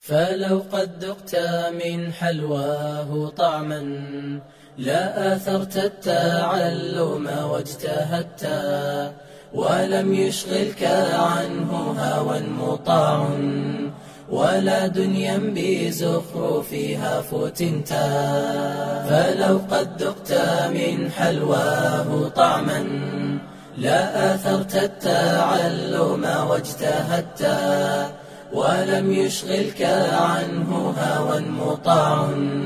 فلو قد ذقت من حلواه طعما لا آثرت التعلم واجتهدت ولم يشغلك عنه هوى مطاع ولا دنيا بزخرفها فتنت فلو قد ذقت من حلواه طعما لا آثرت التعلم واجتهدت ولم يشغلك عنه هوى مطاع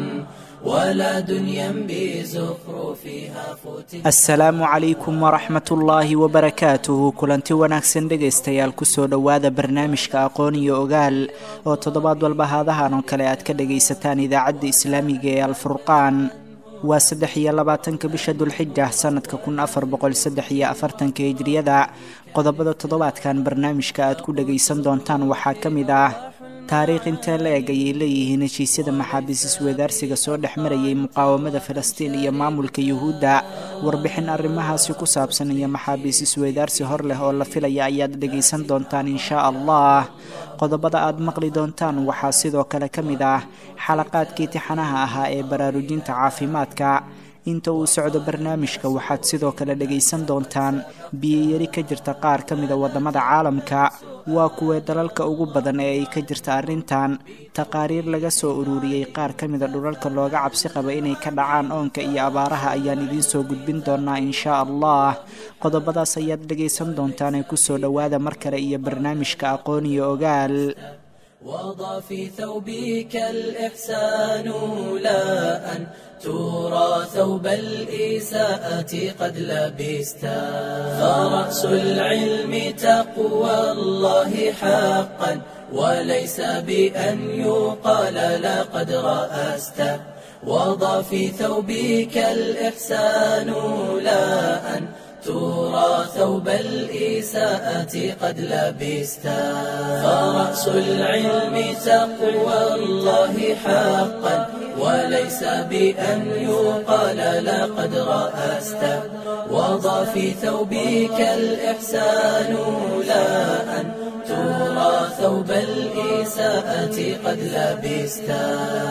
ولا دنيا بزخرفها فتنت asalaamu calaykum waraxmat ullaahi wabarakaatuhu kulanti wanaagsan dhegaystayaal kusoo dhowaada barnaamijka aqoon iyo ogaal oo toddobaad walba haadahan oo kale aad ka dhagaysataan idaacadda islaamiga ee alfurqaan waa saddex iyo labaatanka bisha dulxija sanadka kun afar boqol saddex iyo afartanka hijriyada qodobada toddobaadkan barnaamijka aad ku dhagaysan doontaan waxaa ka mid ah taariikh intee la eg ayay leeyihiin heshiisyada maxaabiis isweydaarsiga soo dhex marayay muqaawamada falastiin iyo maamulka yuhuudda warbixin arrimahaasi ku saabsan iyo maxaabiis isweydaarsi hor leh oo la filaya ayaad dhegaysan doontaan inshaa allah qodobada aad maqli doontaan waxaa sidoo kale ka mid ah xalaqaadkii tixanaha ahaa ee baraarujinta caafimaadka inta uu socdo barnaamijka waxaad sidoo kale dhegaysan doontaan biyoyari ka jirta qaar ka mida waddamada caalamka waa kuwee dalalka ugu badan ee ay ka jirta arrintan taqaariir laga soo ururiyey qaar ka mida dhulalka looga cabsi qaba inay ka dhacaan oonka iyo abaaraha ayaan idiin soo gudbin doonaa inshaa allah qodobadaas ayaad dhegaysan doontaan ee kusoo dhowaada mar kale iyo barnaamijka aqoon iyo ogaal وضع في ثوبك الإحسان لا أن ترى ثوب الإساءة قد لبستا فرأس العلم تقوى الله حقا وليس بأن يقال لقد رأست وضع في ثوبك الإحسان لا أن ترى ثوب الإساءة قد لبستا فرأس العلم تقوى الله حقا وليس بأن يقال لقد رأست وضع في ثوبك الإحسان لا أن ترى ثوب الإساءة قد لبستا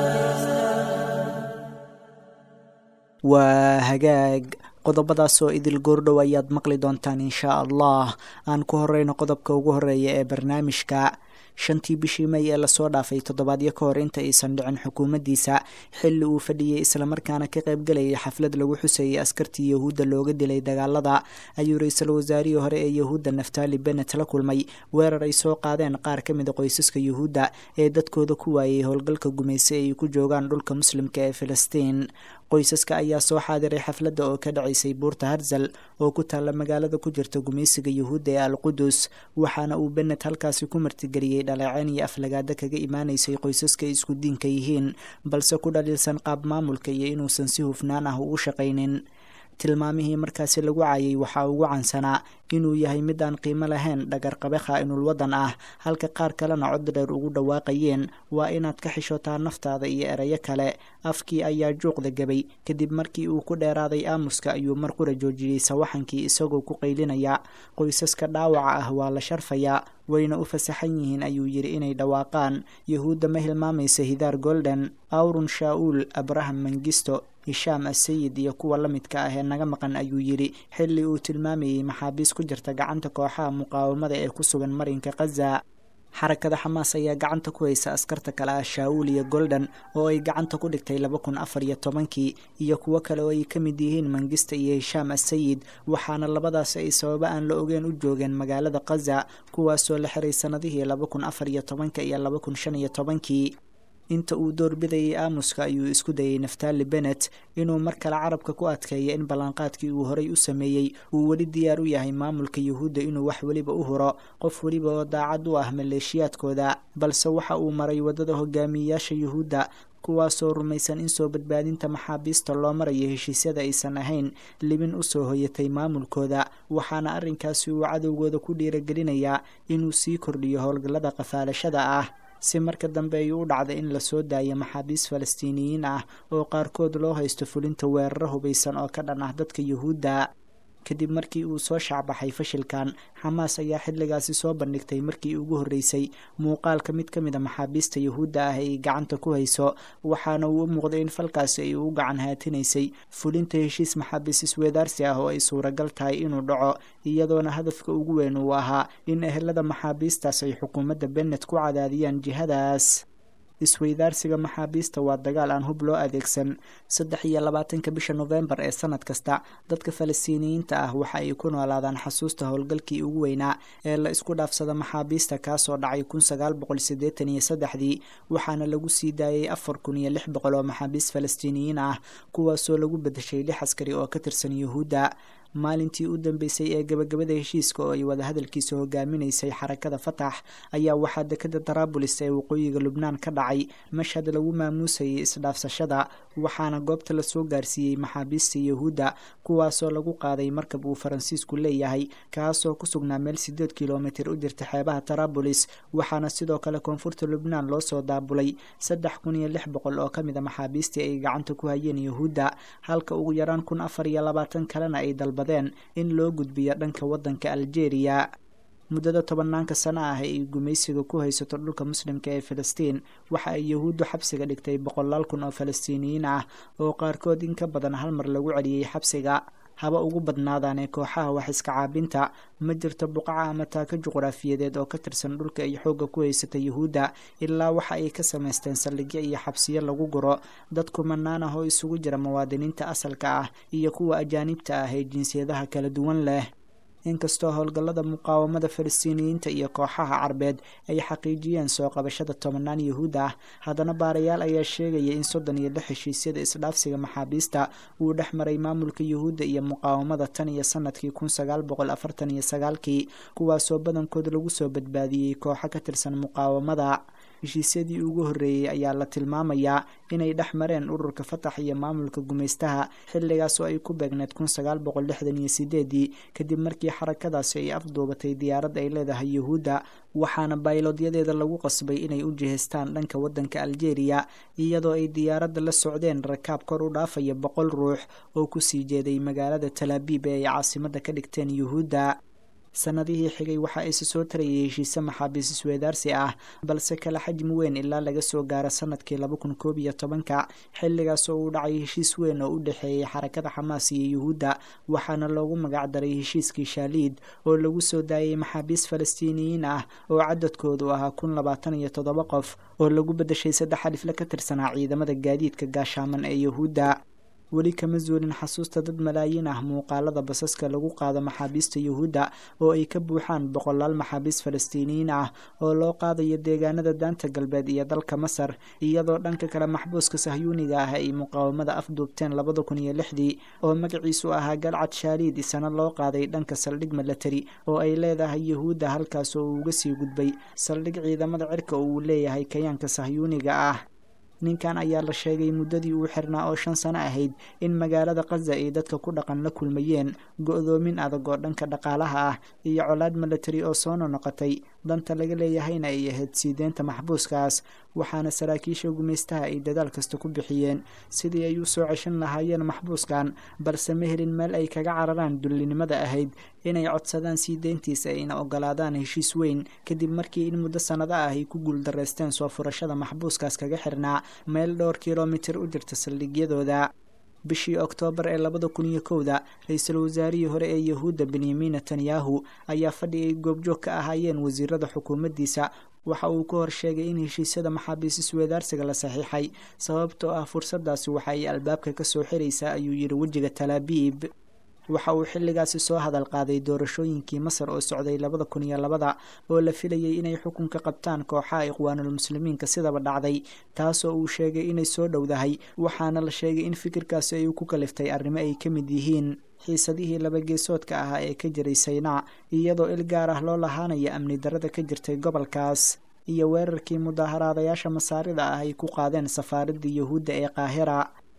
waa hagaag qodobadaas oo idil goordhow ayaad maqli doontaan inshaa allah aan ku horeyno qodobka ugu horeeya ee barnaamijka shantii bishii may ee lasoo dhaafay toddobaadyo ka hor inta aysan dhicin xukuumaddiisa xilli uu fadhiyey islamarkaana ka qaybgalayay xaflad lagu xusayay askartii yahuudda looga dilay dagaalada ayuu ra-iisul wasaarihii hore ee yahuudda naftali benet la kulmay weerar ay soo qaadeen qaar ka mida qoysaska yuhuudda ee dadkooda ku waayay howlgalka gumayse ay ku joogaan dhulka muslimka ee filistiin qoysaska ayaa soo xaadiray xafladda oo ka dhacaysay buurta harzal oo ku taalla magaalada ku jirta gumaysiga yuhuudda ee alqudus waxaana uu benet halkaasi ku martigeliyey dhaleeceen iyo aflagaada kaga imaanaysay qoysaska isku diinka yihiin balse ku dhaliilsan qaab maamulka iyo inuusan si hufnaan ah ugu shaqaynin tilmaamihii markaasi lagu caayay waxaa ugu cansanaa inuu yahay mid aan qiimo lahayn dhagarqabe khaa-inul waddan ah halka qaar kalena cod dheer ugu dhawaaqayeen waa inaad ka xishotaa naftaada iyo erayo kale afkii ayaa juuqda gabay kadib markii uu ku dheeraaday aamuska ayuu mar qura joojiyey sawaxankii isagoo ku qaylinaya qoysaska dhaawaca ah waa la sharfayaa wayna u fasaxan yihiin ayuu yidhi inay dhawaaqaan yahuudda ma hilmaamaysa hidaar golden awrun shaa-uul abraham mangisto hishaam asayid iyo kuwa la midka ah ee naga maqan ayuu yidhi xilli uu tilmaamayey maxaabiis ku jirta gacanta kooxaha muqaawamada ee ku sugan marinka khaza xarakada xamaas ayaa gacanta ku haysa askarta kale ah shaa-uul iyo golden oo ay gacanta ku dhigtay laba kun afar iyo tobankii iyo kuwo kale oo ay ka mid yihiin mangista iyo hishaam asayid waxaana labadaasi ay sababo aan la ogeen u joogeen magaalada khaza kuwaasoo la xiray sanadihii laba kun afar iyo tobanka iyo laba kun shan iyo tobankii inta uu doorbidayay aamuska ayuu isku dayay naftali benet inuu mar kale carabka ku adkeeyo in ballanqaadkii uu horay u sameeyey uu weli diyaar u yahay maamulka yuhuudda inuu wax weliba u huro qof weliba oo daacad u ah maleeshiyaadkooda balse waxa uu maray waddada hogaamiyeyaasha yuhuudda kuwaasoo rumaysan in soo badbaadinta maxaabiista loo marayo heshiisyada aysan ahayn libin usoo hoyatay maamulkooda waxaana arrinkaasi uu cadowgooda ku dhiiragelinayaa inuu sii kordhiyo howlgallada qafaalashada ah si marka dambe ay u dhacda in lasoo daayo maxaabiis falastiiniyiin ah oo qaarkood loo haysto fulinta weeraro hubaysan oo ka dhan ah dadka yuhuudda kadib markii uu soo shacbaxay fashilkan xamaas ayaa xilligaasi soo bandhigtay markii ugu horreysay muuqaalka mid ka mid a maxaabiista yuhuudda ah ay gacanta ku hayso waxaana uu u muuqday in falkaasi ay u gacan haatinaysay fulinta heshiis maxaabiis isweedaarsi ah oo ay suuragal tahay inuu dhaco iyadoona hadafka ugu weyn uu ahaa in ehelada maxaabiistaas ay xukuumadda bennet ku cadaadiyaan jihadaas isweydaarsiga maxaabiista waa dagaal aan hub loo adeegsan saddex iyo labaatanka bisha nofembar ee sanad kasta dadka falastiiniyiinta ah waxa ay ku noolaadaan xasuusta howlgalkii ugu weynaa ee la isku dhaafsada maxaabiista kaasoo dhacay kun sagaal boqol sideetan iyo saddexdii waxaana lagu sii daayay afar kun iyo lix boqol oo maxaabiist falastiiniyiin ah kuwaasoo lagu bedeshay lix askari oo ka tirsan yuhuudda maalintii u dambeysay ee gabagabada heshiiska oo ay wadahadalkiisa hogaaminaysay xarakada fatax ayaa waxaa dekada daraabulis ee waqooyiga lubnaan ka dhacay mashhad lagu maamuusayay isdhaafsashada waxaana goobta lasoo gaarsiiyey maxaabiista yuhuudda kuwaasoo lagu qaaday markab uu faransiisku leeyahay kaasoo ku sugnaa meel sideed kilomitir u jirta xeebaha daraabulis waxaana sidoo kale koonfurta lubnaan loo soo daabulay saddex kun iyo lix boqol oo kamid a maxaabiistii ay gacanta ku hayeen yuhuudda halka ugu yaraan kun afar iyo labaatan kalena ay dalba in loo gudbiyo dhanka wadanka algeria muddada tobanaanka sano ah ee ay gumaysiga ku haysato dhulka muslimka ee filistiin waxa ay yuhuuddu xabsiga dhigtay boqolaal kun oo falastiiniyiin ah oo qaarkood in ka badan hal mar lagu celiyey xabsiga haba ugu badnaadaanee kooxaha wax iska caabinta ma jirto buqaca ama taako juqraafiyadeed oo ka tirsan dhulka ay xoogga ku haysata yuhuudda ilaa waxa ay ka samaysteen saldhigyo iyo xabsiyo lagu guro dad kumanaan ah oo isugu jira muwaadiniinta asalka ah iyo kuwa ajaanibta ah ee jinsiyadaha kala duwan leh inkastoo howlgallada muqaawamada falastiiniyiinta iyo kooxaha carbeed ay xaqiijiyeen soo qabashada tobanaan yuhuud ah haddana baarayaal ayaa sheegaya in soddon iyo lix heshiisyada isdhaafsiga maxaabiista uu dhex maray maamulka yuhuudda iyo muqaawamada tan iyo sanadkii kun sagaal boqol afartan iyo sagaalkii kuwaasoo badankood lagu soo badbaadiyey kooxo ka tirsan muqaawamada heshiisyadii ugu horreeyey ayaa la tilmaamayaa inay dhex mareen ururka fatax iyo maamulka gumaystaha xilligaas oo ay ku beegneed kun sagaal boqol lixdan iyo sideedii kadib markii xarakadaasi ay afduubatay diyaarad ay leedahay yuhuudda waxaana baylodyadeeda lagu qasbay inay u jihaystaan dhanka waddanka algeria iyadoo ay diyaaradda la socdeen rakaab kor u dhaafaya boqol ruux oo kusii jeeday magaalada talaabiib ee ay caasimadda ka dhigteen yuhuudda sanadihii xigay waxa ayse soo tarayay heshiise maxaabiis isweedaarsi ah balse kala xajmi weyn ilaa laga soo gaaro sanadkii laba kun koob iyo tobanka xilligaas oo uu dhacay heshiis weyn oo u dhexeeyay xarakada xamaas iyo yuhuudda waxaana loogu magac daray heshiiskii shaaliid oo lagu soo daayay maxaabiis falastiiniyiin ah oo cadadkoodu ahaa kun labaatan iyo toddoba qof oo lagu bedeshay saddex alifle ka tirsanaa ciidamada gaadiidka gaashaaman ee yuhuudda weli kama zuulin xasuusta dad malaayiin ah muuqaalada basaska lagu qaado maxaabiista yuhuudda oo ay ka buuxaan boqolaal maxaabiis falastiiniyiin ah oo loo qaadayo deegaanada daanta galbeed iyo dalka masar iyadoo dhanka kale maxbuuska sahyuuniga ah ay muqaawamada afduubteen labada kun iyo lixdii oo magaciisu ahaa galcad shaaliid isana loo qaaday dhanka saldhig milatari oo ay leedahay yuhuudda halkaas oo uu uga sii gudbay saldhig ciidamada cirka oo uu leeyahay kayaanka sahyuuniga ah ninkan ayaa la sheegay muddadii uu xirnaa oo shan sano ahayd in magaalada kaza ay dadka ku dhaqan la kulmayeen go-doomin adag oo dhanka dhaqaalaha ah iyo colaad milatari oo soo nonoqotay danta laga leeyahayna ay ahayd siideenta maxbuuskaas waxaana saraakiisha gumaystaha ay dadaal kasta ku bixiyeen sidii ay u soo ceshan lahaayeen maxbuuskan balse ma helin meel ay kaga cararaan dullinimada ahayd inay codsadaan sii deyntiisa ayna ogolaadaan heshiis weyn kadib markii in muddo sannado ah ay ku guuldareysteen soo furashada maxbuuskaas kaga xirnaa meel dhowr kilomitir u jirta saldhigyadooda bishii oktoobar ee labada kun iyo kowda ra-iisul wasaarihii hore ee yahuudda benyamin netanyahu ayaa fadhi ay goobjoog ka ahaayeen wasiirada xukuumaddiisa waxa uu ka hor sheegay in heshiisyada maxaabiis isweedaarsiga la saxiixay sababtoo ah fursadaasi waxa ay albaabka ka soo xiraysaa ayuu yidhi wejiga talaabiib waxa uu xilligaasi soo hadal qaaday doorashooyinkii masar oo socday labada kun iyo labada oo la filayay inay xukunka qabtaan kooxaha ikhwaanulmuslimiinka sidaba dhacday taasoo uu sheegay inay soo dhowdahay waxaana la sheegay in fikirkaasi ay ku kaliftay arrimo ay ka mid yihiin xiisadihii laba geesoodka ahaa ee ka jiray saynaa iyadoo il gaar ah loo lahaanaya amni darada ka jirtay gobolkaas iyo weerarkii mudaaharaadayaasha masaarida ah ay ku qaadeen safaaradii yuhuudda ee qaahira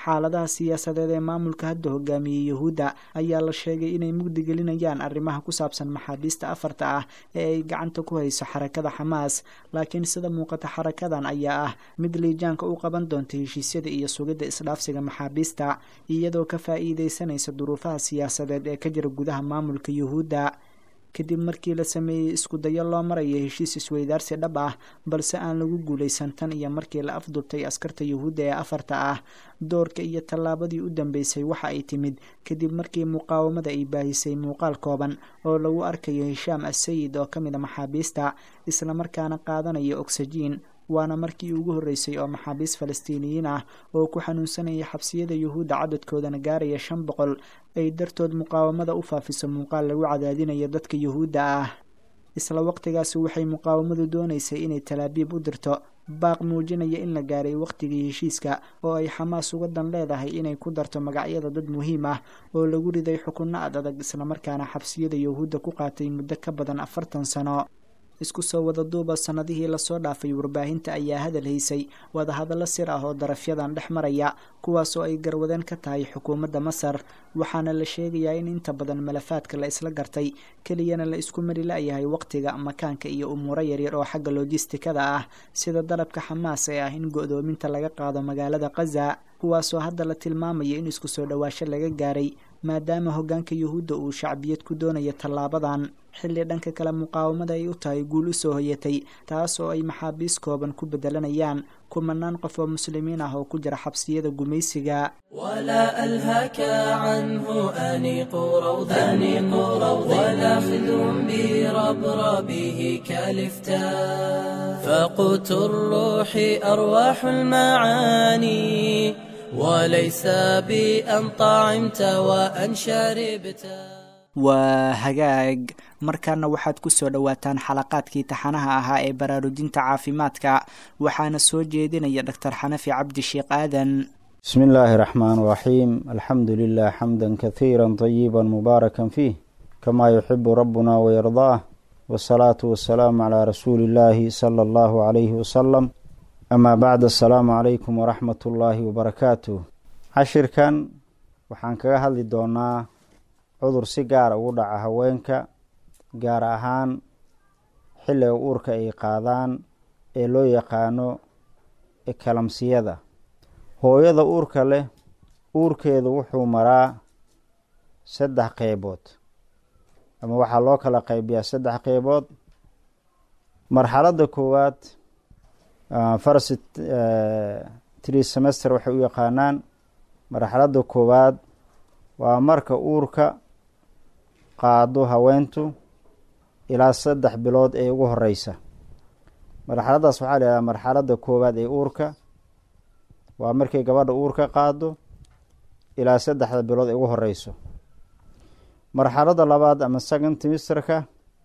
xaaladaha siyaasadeed ee maamulka hadda hogaamiyey yuhuudda ayaa la sheegay inay mugdigelinayaan arrimaha ku saabsan maxaabiista afarta ah ee ay gacanta ku hayso xarakada xamaas laakiin sida muuqata xarakadan ayaa ah mid liijaanka u qaban doonta heshiisyada iyo sugidda isdhaafsiga maxaabiista iyadoo ka faa'iideysanaysa duruufaha siyaasadeed ee ka jira gudaha maamulka yuhuudda kadib markii la sameeyey isku dayo loo maraya heshiis isweydaarsi dhab ah balse aan lagu guulaysan tan iyo markii la afdurtay askarta yuhuudda ee afarta ah doorka iyo tallaabadii u dambeysay waxa ay timid kadib markii muqaawamada ay baahisay muuqaal kooban oo lagu arkayo hishaam assayid oo ka mid a maxaabiista islamarkaana qaadanaya ogsajiin waana markii ugu horreysay oo maxaabiis falastiiniyiin ah oo ku xanuunsanaya xabsiyada yuhuudda cadadkoodana gaaraya shan boqol ay dartood muqaawamada u faafiso muuqaal lagu cadaadinayo dadka yuhuudda ah isla waqtigaasi waxay muqaawamadu doonaysay inay talaabiib u dirto baaq muujinaya in la gaaray wakhtigii heshiiska oo ay xamaas uga dan leedahay inay ku darto magacyada dad muhiim ah oo lagu riday xukunno ad adag islamarkaana xabsiyada yuhuudda ku qaatay muddo ka badan afartan sano isku soo wada duuba sannadihii lasoo dhaafay warbaahinta ayaa hadal haysay wadahadallo sir ah oo darafyadan dhex maraya kuwaasoo ay garwadeen ka tahay xukuumadda masar waxaana la sheegayaa in inta badan malafaadka la isla gartay keliyana la isku mari la-yahay waqtiga makaanka iyo umuuro yaryar oo xagga lojistikada ah sida dalabka xamaas ee ah in go-doominta laga qaado magaalada khaza kuwaasoo hadda la tilmaamaya in isku soo dhowaasho laga gaaray maadaama hoggaanka yuhuudda uu shacbiyad ku doonayo tallaabadan xilli dhanka kale muqaawamada ay u tahay guul u soo hoyatay taas oo ay maxaabiis kooban ku bedelanayaan kumanaan qof oo muslimiin ah oo ku jira xabsiyada gumaysiga ولا ألهك عنه أنيق روضا أنيق روضا ولا خذ بربربه كالفتاء فقوت الروح أرواح المعاني وليس بأن طعمت وأن شربت waa hagaag markaana waxaad ku soo dhowaataan xalaqaadkii taxanaha ahaa ee baraarujinta caafimaadka waxaana soo jeedinaya doctor xanafi cabdi sheekh aadan بسم الله الرحمن الرحيم الحمد لله حمدا كثيرا طيبا مباركا فيه كما يحب ربنا ويرضاه والصلاة والسلام على رسول الله صلى الله عليه وسلم أما بعد السلام عليكم ورحمة الله وبركاته cashirkan waxaan kaga hadli doonaa cudur si gaara ugu dhaca haweenka gaar ahaan xilliga uurka ay qaadaan ee loo yaqaano ekalamsiyada hooyada uurka leh uurkeedu wuxuu maraa saddex qeybood ama waxaa loo kala qeybiyaa saddex qeybood marxaladda koowaad first tree semester waxay u yaqaanaan marxaladda koowaad waa marka uurka qaado haweentu ilaa saddex bilood ee ugu horeysa marxaladdaas waxaa la yihahdaa marxaladda koowaad ee uurka waa markay gabadha uurka qaado ilaa saddexda bilood ee ugu horeyso marxaladda labaad ama second timisterka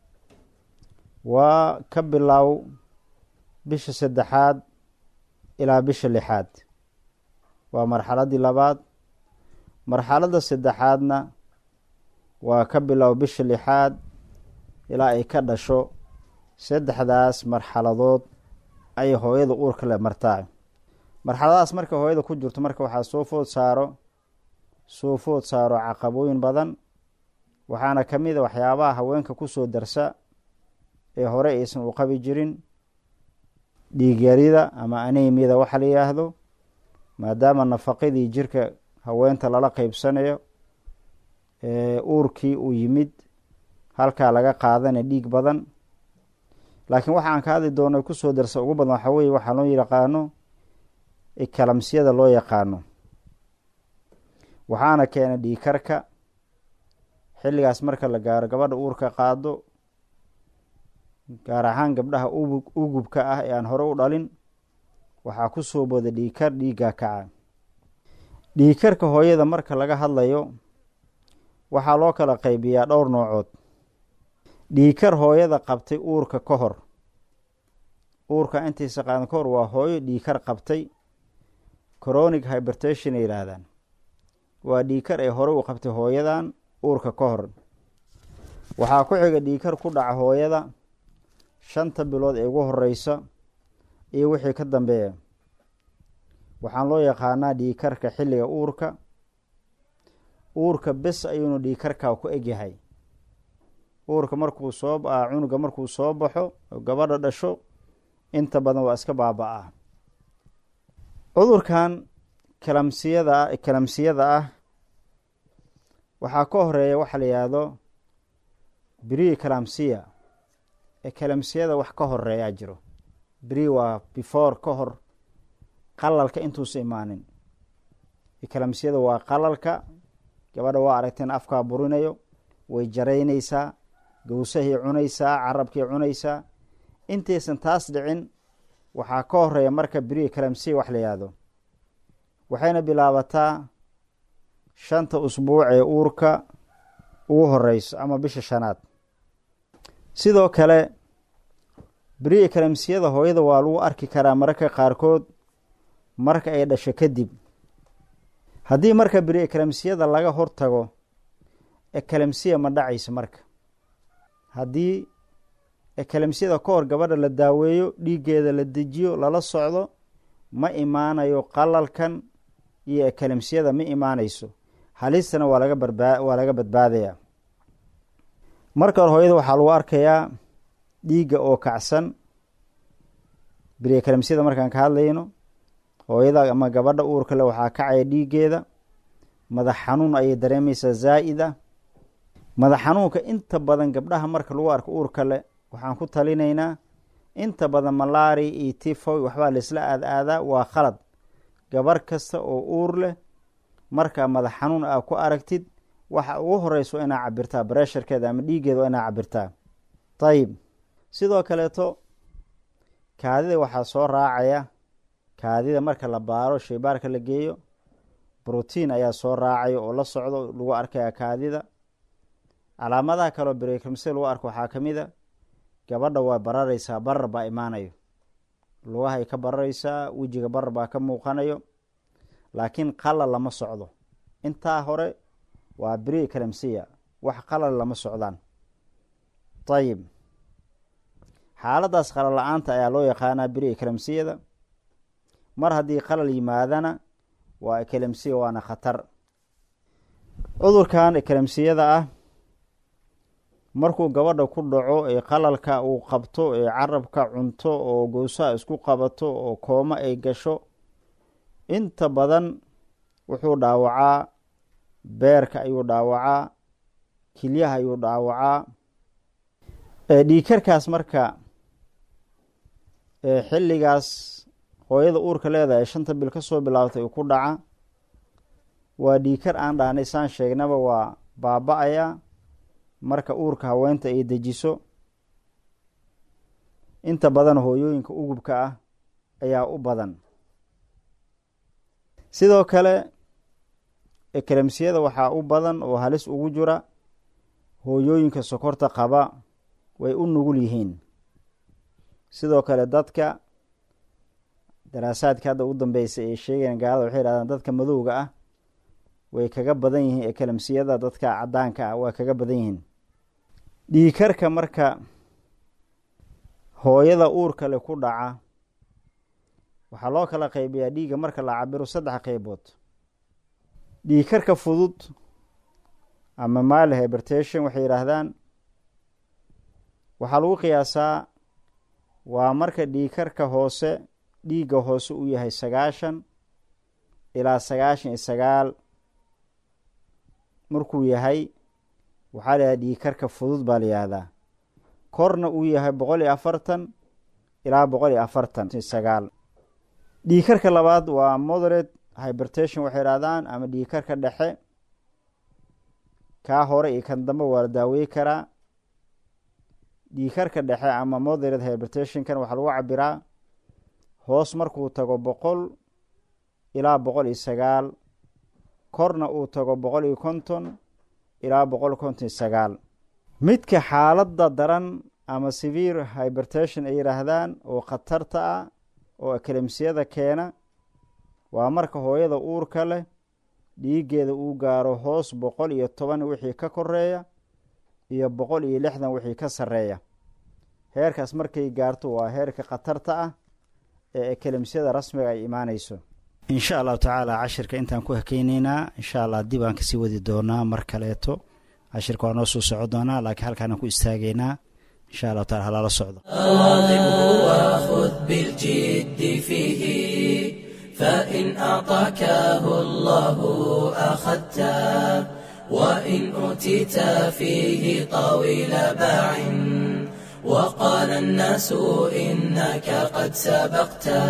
waa ka bilow bisha saddexaad ilaa bisha lixaad waa marxaladdii labaad marxaladda saddexaadna waa ka bilow bisha lixaad ilaa ay ka dhasho saddexdaas marxaladood ayay hooyada uurka le martaa marxaladahaas marka hooyada ku jirto marka waxaa soo food saaro soo food saaro caqabooyin badan waxaana ka mid a waxyaabaha haweenka kusoo darsa ee hore aysan u qabi jirin dhiigyarida ama anemiyada waxa la yidhaahdo maadaama nafaqadii jirka haweenta lala qeybsanayo uurkii uu yimid halkaa laga qaadana dhiig badan laakiin waxaan ka hadli doona kusoo darsa ugu badan waxaa weye waxaa loo yaqaano ekalamsiyada loo yaqaano waxaana keena dhiikarka xilligaas marka la gaaro gabadha uurka qaado gaar ahaan gabdhaha ugubka ah ee aan hore u dhalin waxaa ku soo booda dhiikar dhiigga kaca dhiikarka hooyada marka laga hadlayo waxaa loo kala qaybiyaa dhowr noocood dhiikar hooyada qabtay uurka ka hor uurka intaysa qaadan ka hor waa hooyo dhiikar qabtay coronic hybertation ay yihaahdaan waa dhiikar ay hore u qabtay hooyadan uurka ka hor waxaa ku xiga dhiikar ku dhaca hooyada shanta bilood ee ugu horeysa iyo wixii ka dambeeya waxaan loo yaqaanaa dhiikarka xilliga uurka uurka bes ayuunu dhiikarka ku egyahay uurka markuu soo cunuga markuu soo baxo oo gabadha dhasho inta badan waa iska baaba-a cudurkan kalamsiyada kalamsiyada ah waxaa ka horeeya waxa la yihahdo brii kalamsiya ee kalamsiyada wax ka horeeyaa jiro bri waa before ka hor qalalka intuusa imaanin kalamsiyada waa qalalka gabadha waa aragteen afkaa burinayo way jaraynaysaa gawsahay cunaysaa carabkay cunaysaa intaysan taas dhicin waxaa ka horeeya marka beri kalamsiya wax la yihahdo waxayna bilaabataa shanta usbuuc ee uurka ugu horeyso ama bisha shanaad sidoo kale beri kalamsiyada hooyada waa lagu arki karaa mararka qaarkood marka ay dhasho kadib haddii marka beri kalamsiyada laga hortago ekalamsiya ma dhacayso marka haddii ekalamsiyada ka hor gabadha la daaweeyo dhiiggeeda la dejiyo lala socdo ma imaanayo qalalkan iyo ekalamsiyada ma imaanayso halistana waa laga barbaa waa laga badbaadaya marka hore hooyada waxaa lagu arkayaa dhiigga oo kacsan beri ekalamsiyada markaan ka hadlayno hooyada ama gabadha uurka le waxaa kacaya dhiiggeeda madax xanuun ayay dareemaysaa zaa'id ah madax xanuunka inta badan gabdhaha marka lagu arko uurka le waxaan ku talinaynaa inta badan malaari iyo tifoy waxbaa laisla aad aadaa waa khalad gabar kasta oo uur leh markaa madax xanuun aa ku aragtid waxa ugu horeysa waa inaa cabirtaa baresharkeeda ama dhiiggeeda waa inaa cabirtaa ayib sidoo kaleeto kaadida waxaa soo raacaya kaadida marka la baaro shaybaarka la geeyo brotiin ayaa soo raacaya oo la socdo lagu arkaya kaadida calaamadaha kaleo brekamse lagu arko waxaa ka mid a gabadha waa bararaysaa barar baa imaanayo lugahay ka bararaysaa wejiga barar baa ka muuqanayo laakiin qalal lama socdo intaa hore waa beri kalamsiya wax qalal lama socdaan ayib xaaladaas qalal la-aanta ayaa loo yaqaanaa beri kalamsiyada mar haddii qalal yimaadana waa ekalamsiya waana khatar cudurkan ekalamsiyada ah markuu gabadha ku dhaco ee qalalka uu qabto ee carabka cunto oo gowsaha isku qabato oo kooma ay gasho inta badan wuxuu dhaawacaa beerka ayuu dhaawacaa kilyaha ayuu dhaawacaa dhiikarkaas marka xilligaas hooyada uurka leedahay shanta bil ka soo bilaabtay uu ku dhaca waa dhiikar aan dhahnay saan sheegnaba waa baaba-aya marka uurka haweenta ay dejiso inta badan hooyooyinka ugubka ah ayaa u badan sidoo kale ekalamsiyada waxaa u badan oo halis ugu jira hooyooyinka sokorta qaba way u nugul yihiin sidoo kale dadka daraasaadka hadda ugu dambeysay ee sheegayan gaalada waxay yidhahdaan dadka madowga ah way kaga badan yihiin ekalamsiyada dadka caddaanka ah waa kaga badan yihiin dhiikarka marka hooyada uurka le ku dhaca waxaa loo kala qaybiyaa dhiigga marka la cabiro saddex qeybood dhiikarka fudud ama mile hybertation waxay yidhaahdaan waxaa lagu qiyaasaa waa marka dhiikarka hoose dhiigga hoose uu yahay sagaashan ilaa sagaashan iyo sagaal markuu yahay waxaa la yihahda dhiikarka fudud baa la yihahdaa korna uu yahay boqol iyo afartan ilaa boqol iyo afartan sagaal dhiikarka labaad waa moderate hybertation waxay yidhahdaan ama dhiikarka dhexe kaa hore iyo kan dambe waa la daawey karaa dhiikarka dhexe ama moderate hybertationkan waxaa lagu cabiraa hoos markuu tago boqol ilaa boqol iyo sagaal korna uu tago boqol iyo konton ilaa boqol konton iyo sagaal midka xaaladda daran ama severe hybertation ay yidhaahdaan oo khatarta ah oo ekalemsiyada keena waa marka hooyada uurka leh dhiiggeeda uu gaaro hoos boqol iyo toban wixii ka koreeya iyo boqol iyo lixdan wixii ka sarreeya heerkaas markay gaarto waa heerka khatarta ah ee ekalemsiyada rasmiga ay imaaneyso insha allahu tacaala cashirka intaan ku hakeyneynaa insha allah dib aan kasii wadi doonaa mar kaleeto cashirka waa noo soo soco doonaa laakiin halkaanaan ku istaagaynaa insha allahu taala halala socdo واظبه وخذ بالجد فيه فإن أعطاكه الله أخذته وإن أوتيت فيه طويل باع وقال الناس إنك قد سبقته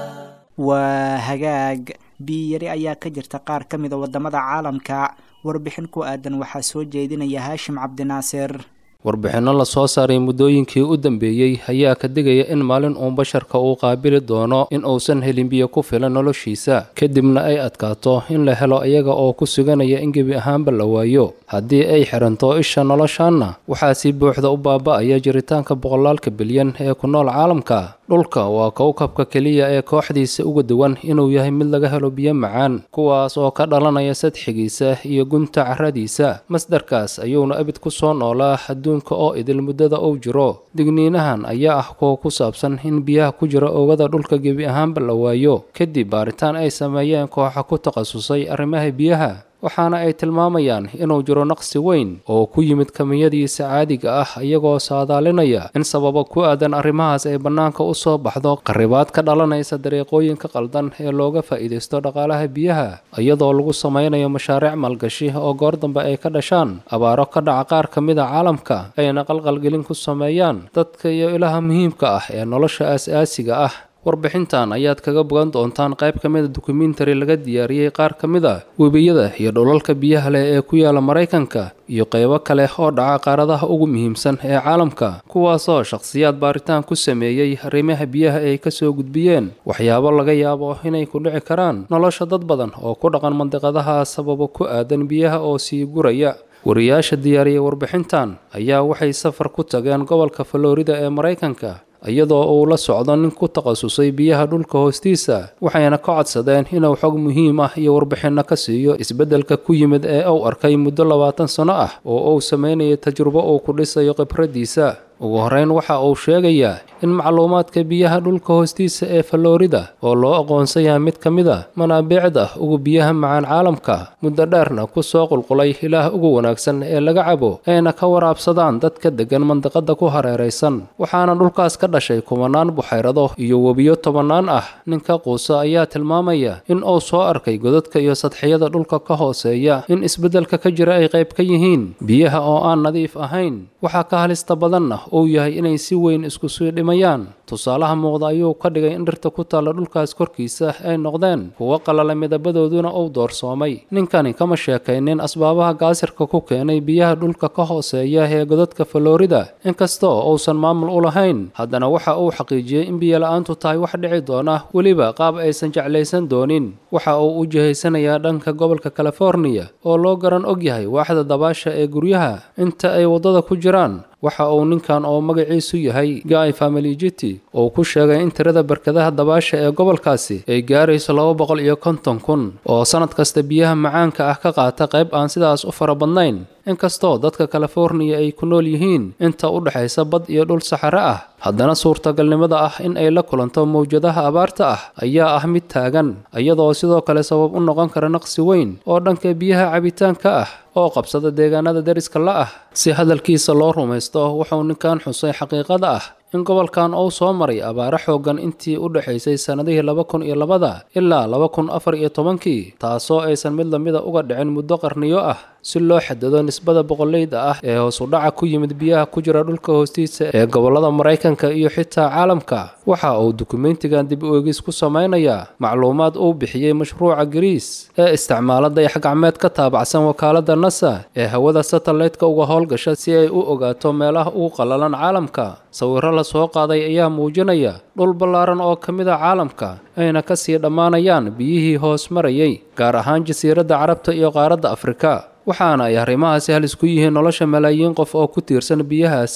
waa hagaag biyiyari ayaa ka jirta qaar ka mida waddamada caalamka warbixin ku aadan waxaa soo jeedinaya haashim cabdinaasir warbixinno la soo saaray muddooyinkii u dambeeyey ayaa ka digaya in maalin uun basharka uu qaabili doono in uusan helin biyo ku filan noloshiisa kadibna ay adkaato in la helo iyaga oo ku suganaya in gebi ahaanba la waayo haddii ay xiranto isha noloshaanna waxaa si buuxda u baaba'aya jiritaanka boqolaalka bilyan ee ku nool caalamka dhulka waa kowkabka keliya ee kooxdiisa uga duwan inuu yahay mid laga helo biyo macaan kuwaas oo ka dhalanaya sadxigiisa iyo gunta carradiisa masdarkaas ayuuna abid ku soo noolaa adduunka oo idil muddada uu jiro digniinahan ayaa ah kuwa ku saabsan in biyaha ku jira oogada dhulka gebi ahaanba la waayo kadib baaritaan ay sameeyeen kooxa ku takhasusay arrimaha biyaha waxaana ay tilmaamayaan inuu jiro naqsi weyn oo ku yimid kamiyadiisa caadiga ah iyagoo saadaalinaya in sababo ku aadan arrimahaas ay bannaanka u soo baxdo qarribaad ka dhalanaysa dariiqooyinka qaldan ee looga faa'iidaysto dhaqaalaha biyaha iyadoo lagu samaynayo mashaariic maalgashi oo goor dambe ay ka dhashaan abaaro ka dhaca qaar ka mida caalamka ayna qalqalgelin ku sameeyaan dadka iyo ilaha muhiimka ah ee nolosha aas-aasiga ah warbixintan ayaad kaga bogan doontaan qayb ka mida dokumentari laga diyaariyey qaar ka mid a webiyada iyo dholalka biyaha leh ee ku yaala maraykanka iyo qaybo kale oo dhaca qaaradaha ugu muhiimsan ee caalamka kuwaasoo shakhsiyaad baaritaan ku sameeyey arrimaha biyaha ay ka soo gudbiyeen waxyaabo laga yaabo inay ku dhici karaan nolosha dad badan oo ku dhaqan mandiqadaha sababo ku aadan biyaha oo sii guraya wariyaasha diyaariyey warbixintan ayaa waxay safar ku tageen gobolka falorida ee maraykanka iyadoo uu la socdo nin ku takhasusay biyaha dhulka hoostiisa waxayna ka codsadeen inuu xog muhiim ah iyo warbixinno ka siiyo isbeddelka ku yimid ee uu arkay muddo labaatan sanno ah oo uu sameynayay tajrubo uu ku dhisayo khibraddiisa ugu horreyn waxa uu sheegayaa in macluumaadka biyaha dhulka hoostiisa ee falorida oo loo aqoonsan yahay mid ka mid a manaabiicda ugu biyaha macaan caalamka muddo dheerna ku soo qulqulay ilaah ugu wanaagsan ee laga cabo ayna ka waraabsadaan dadka deggan mandiqada ku hareeraysan waxaana dhulkaas ka dhashay kumanaan buxayrado iyo webiyo tobannaan ah ninka quusa ayaa tilmaamaya in uu soo arkay godadka iyo sadxiyada dhulka ka hooseeya in isbeddelka ka jira ay qayb ka yihiin biyaha oo aan nadiif ahayn waxaa ka halista badanna uu yahay inay si weyn isku sii dhimayaan tusaalaha muuqda ayuu ka dhigay in dhirta ku taalla dhulkaas korkiisa ay noqdeen kuwo qalala midabadooduna uu doorsoomay ninkani kama sheekaynin asbaabaha gaasirka ku keenay biyaha dhulka ka hooseeya ee godadka falorida inkastoo uusan maamul u lahayn haddana waxa uu xaqiijiyey in biyola-aantu tahay wax dhici doona weliba qaab aysan jeclaysan doonin waxa uu u jihaysanayaa dhanka gobolka californiya oo loo garan og yahay waaxda dabaasha ee guryaha inta ay waddada ku jiraan waxa uu ninkan oo magaciisu yahay guy familijiti uu ku sheegay in tirada barkadaha dabaasha ee gobolkaasi ay gaarayso laba boqol iyo konton kun oo sannad kasta biyaha macaanka ah ka qaata qayb aan sidaas u fara badnayn inkastoo dadka californiya ay ku nool yihiin inta u dhexaysa bad iyo dhul saxare ah haddana suurtagalnimada ah in ay la kulanto mawjadaha abaarta ah ayaa ah mid taagan iyadoo sidoo kale sabab u noqon kara naqsi weyn oo dhanka biyaha cabitaanka ah oo qabsada deegaanada deriska la ah si hadalkiisa loo rumaysto wuxuu ninkan xusay xaqiiqada ah in gobolkan uu soo maray abaaro xooggan intii u dhexaysay sannadihii laba kun iyo labada ilaa laba kun afar iyo tobankii taasoo aysan mid lamida uga dhicin muddo qarniyo ah si loo xadado nisbada boqoleyda ah ee hoosudhaca ku yimid biyaha ku jira dhulka hoostiisa ee gobollada maraykanka iyo xitaa caalamka waxa uu dukumentigan dib u eegis ku samaynayaa macluumaad uu bixiyey mashruuca gariis ee isticmaala dayax-gacmeed ka taabacsan wakaaladda nasa ee hawada satellite-ka uga howlgasha si ay u ogaato meelaha ugu qallalan caalamka sawirro la soo qaaday ayaa muujinaya dhul ballaaran oo ka mid a caalamka ayna ka sii dhammaanayaan biyihii hoos marayay gaar ahaan jasiiradda carabta iyo qaaradda afrika waxaana ay arrimahaasi halis ku yihiin nolosha malaayiin qof oo ku tiirsan biyahaasi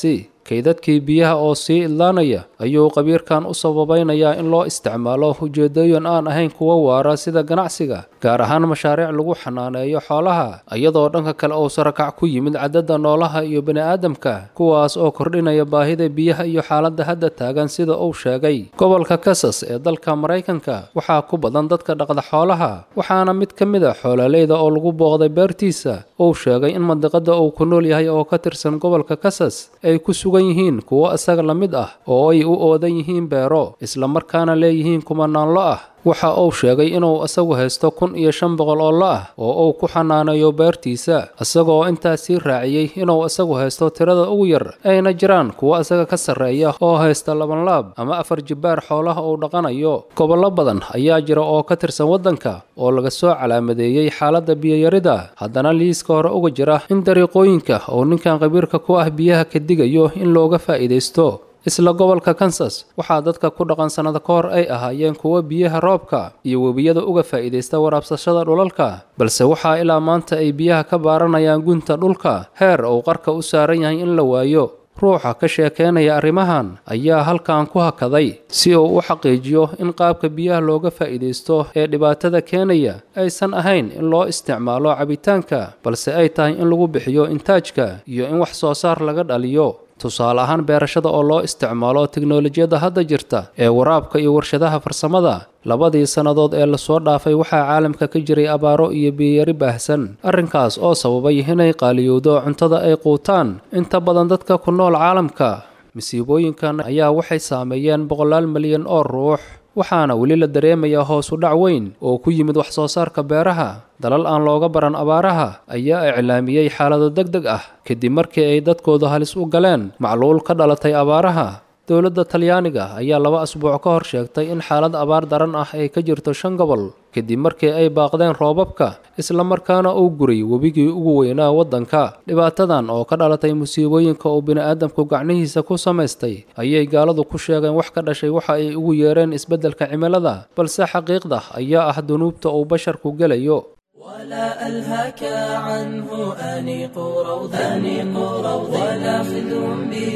kaydadkii biyaha oo sii idlaanaya ayuu qabiirkan u sababaynayaa in loo isticmaalo ujeedooyin aan ahayn kuwa waara sida ganacsiga gaar ahaan mashaariic lagu xanaaneeyo xoolaha iyadoo dhanka kale uu sarakac ku yimid cadadda noolaha iyo bini'aadamka kuwaas oo kordhinaya baahida biyaha iyo xaaladda hadda taagan sida uu sheegay gobolka kasas ee dalka maraykanka waxaa ku badan dadka dhaqda xoolaha waxaana mid ka mid a xoololeyda oo lagu booqday beertiisa uu sheegay in mandiqada uu ku nool yahay oo ka tirsan gobolka kasas ay ku sugan yihiin kuwo isaga la mid ah oo ay u oodan yihiin beero islamarkaana leeyihiin kumanaanlo ah waxa uu sheegay inuu isagu haysto kun iyo shan boqol oo lo ah oo uu ku xanaaneeyo beertiisa isagoo intaas sii raaciyey inuu isagu haysto tirada ugu yar ayna jiraan kuwo isaga ka sarreeya oo haysta labanlaab ama afar jibbaar xoolaha uu dhaqanayo gobollo badan ayaa jira oo ka tirsan waddanka oo laga soo calaamadeeyey xaaladda biyayarida haddana liiska hore uga jira in dariiqooyinka oo ninkan qabiirka ku ah biyaha ka digayo in looga faa'iidaysto isla gobolka kansas waxaa dadka ku dhaqan sannada ka hor ay ahaayeen kuwo biyaha roobka iyo webiyada uga faa'iidaysta waraabsashada dhulalka balse waxaa ilaa maanta ay biyaha ka baaranayaan gunta dhulka heer uu qarka u saaran yahay in la waayo ruuxa ka sheekeynaya arrimahan ayaa halkan ku hakaday si uu u xaqiijiyo in qaabka biyaha looga faa'iidaysto ee dhibaatada keenaya aysan ahayn in loo isticmaalo cabitaanka balse ay tahay in lagu bixiyo intaajka iyo in wax soo saar laga dhaliyo tusaale ahaan beerashada oo loo isticmaalo tiknolojiyadda hadda jirta ee waraabka iyo warshadaha farsamada labadii sannadood ee lasoo dhaafay waxaa caalamka ka jiray abaaro iyo biyayari baahsan arrinkaas oo sababay inay qaaliyowdo cuntada ay quutaan inta badan dadka ku nool caalamka masiibooyinkan ayaa waxay saameeyeen boqolaal milyan oo ruux waxaana weli la dareemayaa hoos u dhac weyn oo ku yimid wax soo saarka beeraha dalal aan looga baran abaaraha ayaa iclaamiyey xaalado deg deg ah kadib markii ay dadkooda halis u galeen macluul ka dhalatay abaaraha dowladda talyaaniga ayaa laba asbuuc ka hor sheegtay in xaalad abaar daran ah ay ka jirto shan gobol kadib markii ay baaqdeen roobabka islamarkaana uu guray webigii ugu weynaa waddanka dhibaatadan oo ka dhalatay musiibooyinka uu bini'aadamku gacnihiisa ku samaystay ayay gaaladu ku sheegeen wax ka dhashay waxa ay ugu yeereen isbeddelka cimilada balse xaqiiqda ayaa ah dunuubta uu basharku gelayo ولا ألهك عنه أنيق روض أنيق روض ولا خذ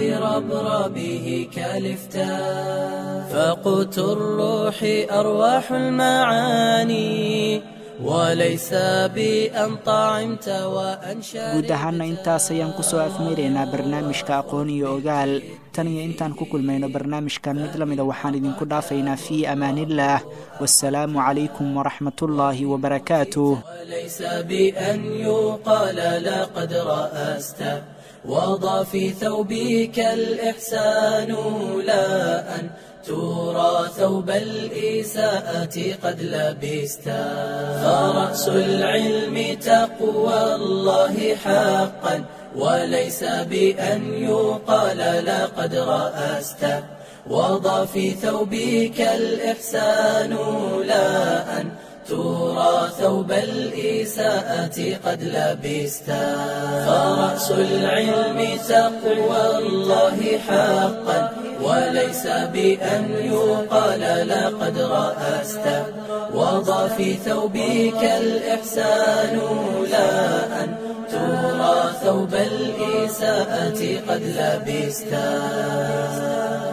بربربه كالفتا فقوت الروح أرواح المعاني وليس بأن طعمت وأن guud ahaana intaas ayaan kusoo afmeeraynaa barnaamijka aqoon iyo ogaal tan iyo intaan ku kulmayno barnaamijkan mid la mida waxaan idinku dhaafaynaa fii amaaniillaah wasalaamu calaykum waraxmatullaahi wabarakaatuh وليس بأن يقال لقد رأست وضع في ثوبك الإحسان لا أن ترى ثوب الإساءة قد لبست فرأس العلم تقوى الله حقا وليس بأن يقال لقد رأست وضع في ثوبك الإحسان لا أن ترى ثوب الإساءة قد لبست فرأس العلم تقوى الله حقا وليس بأن يقال لقد رأست وضع في ثوبك الإحسان لا أن ترى ثوب الإساءة قد لبست